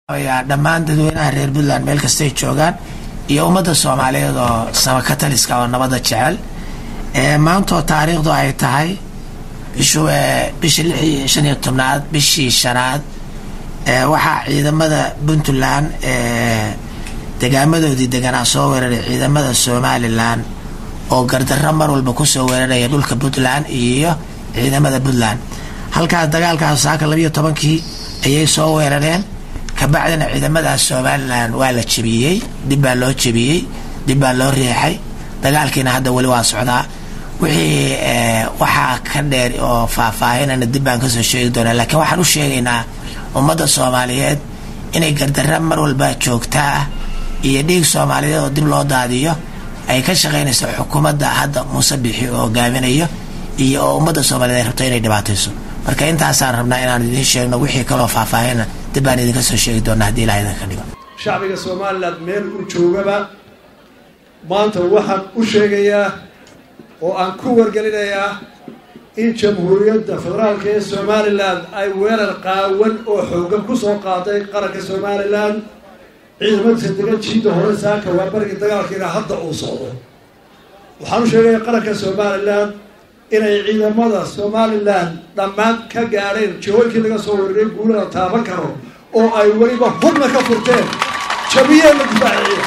dhammaan dadweynaha reer puntland meel kastay joogaan iyo ummadda soomaaliyeed oo samakataliska oo nabadda jecel maantoo taariikhdu ay tahay bishu bishii lix shan iyo tobnaad bishii shanaad waxaa ciidamada puntland degaamadoodii deganaa soo weeraray ciidamada somalilan oo gardarro mar walba kusoo weeraraya dhulka puntland iyo ciidamada puntland halkaas dagaalkaas saaka labiiyo tobankii ayay soo weerareen kabacdina ciidamadaas somalilan waa la jebiyey dib baa loo jebiyey dib baa loo riixay dagaalkiina hadda weli waa socdaa wixii waxaa ka dheer oo faahfaahinana dib baan kasoo sheegi doonaa laakiin waxaan u sheegaynaa ummadda soomaaliyeed inay gardarra mar walba joogtaa ah iyo dhiig soomaaliyeed oo dib loo daadiyo ay ka shaqaynayso xukuumadda hadda muuse bixi oo hogaaminayo iyo oo ummadda soomaaliyeed ay rabto inay dhibaatayso marka intaasaan rabnaa inaan idiin sheegno wixii kaloo faahfaahina dib baan idinka soo sheegi doonaa haddii ilaha idinka dhigo shacbiga somalilan meel u joogaba maanta waxaan u sheegayaa oo aan ku wargelinayaa in jamhuuriyadda federaalka ee somalilan ay weerar qaawan oo xoogan kusoo qaaday qaranka somalilan ciidamadiisa degan jiida hore saaka waa barigii dagaalkiina hadda uu socdo waxaan u sheegayaa qaranka somalilan inay ciidamada somalilan dhammaan ka gaadheen jihooyinkii laga soo weeraray guulada taaban karo oo ay weliba hubna ka furteen jabiyeenna difaaciya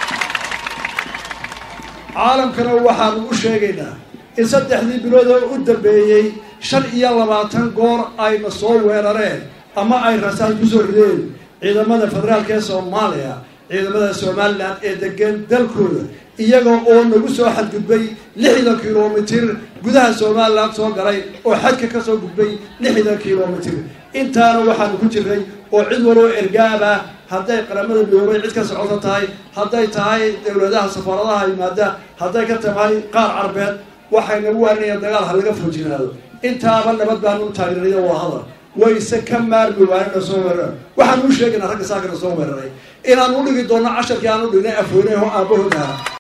caalamkana waxaanu u sheegaynaa in saddexdii bilood oo u dambeeyey shan iyo labaatan goor ayna soo weerareen ama ay rasaas kusoo rideen ciidamada federaalka ee soomaaliya ciidamada somalilan ee degan dalkooda iyaga oo nagu soo xadgudbay lixdan kilomitir gudaha somalilan soo galay oo xadka kasoo gudbay lixdan kilomitir intaana waxaanu ku jiray oo cid waloo ergaaba hadday qaramada midoobay cid ka socoto tahay hadday tahay dowladaha safaaradaha yimaada hadday ka tahay qaar carbeed waxay nagu waaninayaan dagaal ha laga foojinaado intaaba nabad baanu u taageeraya waa hadal wayse ka maarmi waanina soo weeraran waxaanu u sheegaynaa ragga saakana soo weeraray inaan u dhigi doonno casharkii aan u dhignay afweyne oo aabahood aha